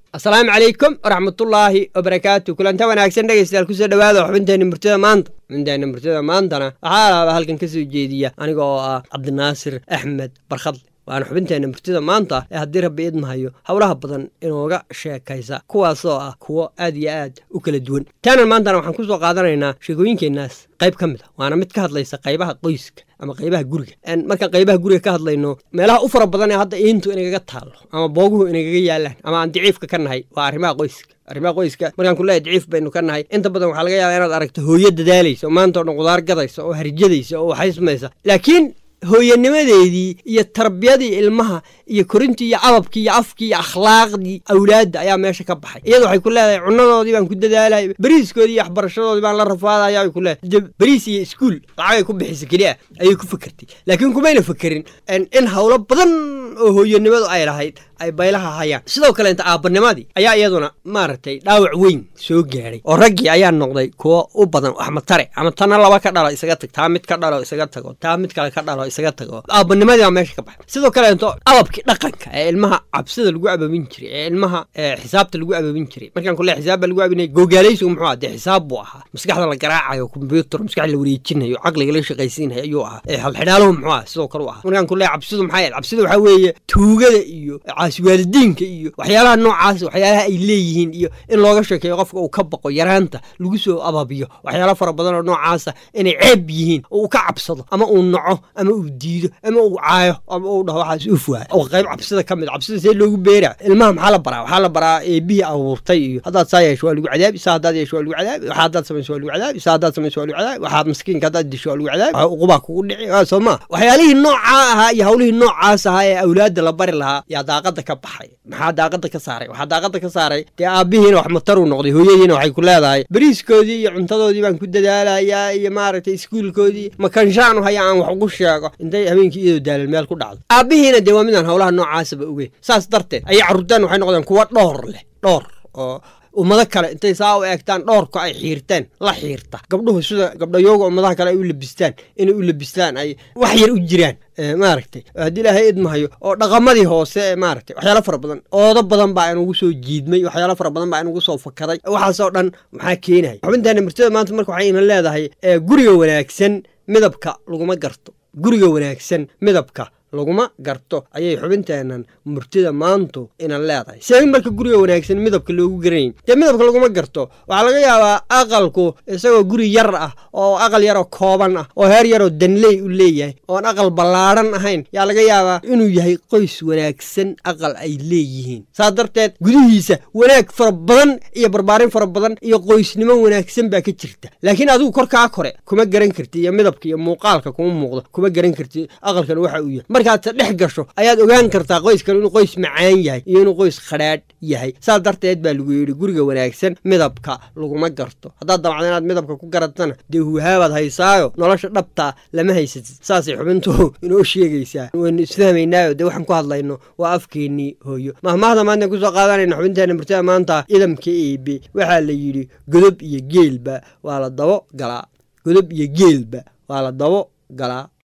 asalaamu calaykum waraxmatullaahi wabarakaatu kulanta wanaagsan dhegaystayaal kusoo dhawaada xubinteenna murtida maanta xubinteenna murtida maantana waxaa alaaba halkan ka soo jeediya aniga oo ah cabdinaasir axmed barkhadle waana xubinteenna murtida maanta ee haddii rabbi idmahayo howlaha badan inooga sheekaysa kuwaasoo ah kuwo aad iyo aad u kala duwan taanan maantana waxaan ku soo qaadanaynaa sheekooyinkeennaas qayb ka mid a waana mid ka hadlaysa qaybaha qoyska ama qaybaha guriga markaan qaybaha guriga ka hadlayno meelaha u fara badan ee hadda iintu inagaga taallo ama booguhu inagaga yaalaan ama aan daciifka ka nahay waa arrimaha qoyska arrimaha qoyska markaan kuleehay daciif baynu ka nahay inta badan waxaa laga yaabaa inaad aragto hooyo dadaalaysa oo maanta o dhan qudaar gadaysa oo harjadaysa oo waxaysmaysa laakiin hooyanimadeedii iyo tarbiyadii ilmaha iyo korintii iyo ababkii iyo afkii iyo akhlaaqdii awlaadda ayaa meesha ka baxay iyada waxay ku leedahay cunadoodii baan ku dadaalay beriiskoodii iyo waxbarashadoodii baan la rafaadaya ay ku leedahay beriis iyo iskuul lacagay ku bixisa keliya ayay ku fakertay laakiin kumayna fakerin in howlo badan oo hooyanimadu ay lahayd ay baylaha hayaan sidoo kaleenta aabbanimadii ayaa iyaduna maaragtay dhaawac weyn soo gaadhay oo raggii ayaa noqday kuwo u badan wax matare ama tana laba ka dhalo isaga tag taa mid ka dhalo isaga tago taa mid kale ka dhalo isaga tago aabbanimadii baa meesha ka baxay sidoo kaleento ababkii dhaqanka ee ilmaha cabsida lagu ababin jiray ee ilmaha xisaabta lagu ababin jiray markaan kule xisaab baa lagu abinay gogaalaysigu muxuu aha dee xisaab buu ahaa maskaxda la garaacayo kombyuutar maskaxda la wareejinayo caqliga la shaqaysiinayo ayuu ahaa xalxidhaaluhu muxuu aha sidoo kale u ahaa markaan kule cabsidu maxay ahayd cabsida waxaa weeye tuugada iyo caasiwaalidiinka iyo waxyaalaha noocaas waxyaalaha ay leeyihiin iyo in looga sheekeeyo qofka uu ka baqo yaraanta lagu soo ababiyo waxyaala fara badan oo noocaasa inay ceeb yihiin oo uu ka cabsado ama uu naco ama uu diido ama uu caayo ama uu dhaho waxaas uf waay oo qayb cabsida ka mid cabsida see loogu beeraa ilmaha maxaa la baraa waxaa la baraa eebihii abuurtay iyo haddaad saa yeesho waa lagu cadaabi saa haddaad yeesho waa lagu cadaabi waxa haddaad samayso waa lagu cadaabi saa haddaad samayso waa lagu cadaabi waxaad maskiinka haddaad disho waa lagu cadaabi waxa uqubaa kugu dhici soo maa waxyaalihii noocaa ahaa iyo hawlihii noocaas ahaa ee awlaadda la bari lahaa yaa daaqada ka baxay maxaa daaqada ka saaray waxaa daaqada ka saaray dee aabbihiina wax mataruu noqday hooyadiina waxay ku leedahay beriiskoodii iyo cuntadoodii baan ku dadaalayaa iyo maaragtay iskuulkoodii makanshaanu haya aan wax ugu sheego intay habeenkii iyadoo daalal meel ku dhacdo aabbihiina dee waa midaan howlaha noocaasaba ogeyn saas darteed ayay carruurtaan waxay noqdeen kuwa dhoor leh dhoor oo ummado kale intay saa u eegtaan dhoorka ay xiirteen la xiirta gabdhuhu sida gabdhayooga ummadaha kale ay u labistaan inay u labistaan ay wax yar u jiraan maaragtay haddii ilaahay idmahayo oo dhaqamadii hoose ee maaragtay waxyaalo fara badan oodo badan baa inugu soo jiidmay waxyaalo fara badan baa inugu soo fakaday waxaasoo dhan maxaa keenaya xubintaana murtada maanta marka waxay ina leedahay guriga wanaagsan midabka laguma garto guriga wanaagsan midabka laguma garto ayay xubinteennan murtida maantu inan leedahay see marka guriga wanaagsan midabka loogu garanayn dee midabka laguma garto waxaa laga yaabaa aqalku isagoo guri yar ah oo aqal yaroo kooban ah oo heer yaroo danley u leeyahay oon aqal ballaadhan ahayn yaa laga yaabaa inuu yahay qoys wanaagsan aqal ay leeyihiin saas darteed gudihiisa wanaag fara badan iyo barbaarin fara badan iyo qoysnimo wanaagsan baa ka jirta laakiin adigu korkaa kore kuma garan karti iyo midabka iyo muuqaalka kuma muuqdo kuma garan karti aqalkan waxa uu yahay markaad ta dhex gasho ayaad ogaan kartaa qoyskan inuu qoys macaan yahay iyo inuu qoys khadhaadh yahay saas darteed baa lagu yidhi guriga wanaagsan midabka laguma garto haddaad damacda inaad midabka ku garatana dee huhaabaad haysaayo nolosha dhabtaa lama haysatid saasay xubintu inoo sheegaysaa waynu isfahmaynaayo dee waxaan ku hadlayno waa afkeennii hooyo mahmaahda maanta kusoo qaadanayna xubinteena murtada maanta idamka eebe waxaa la yidhi godob iyo geelba waa la dabo galaa godob iyo geelba waa la dabo galaa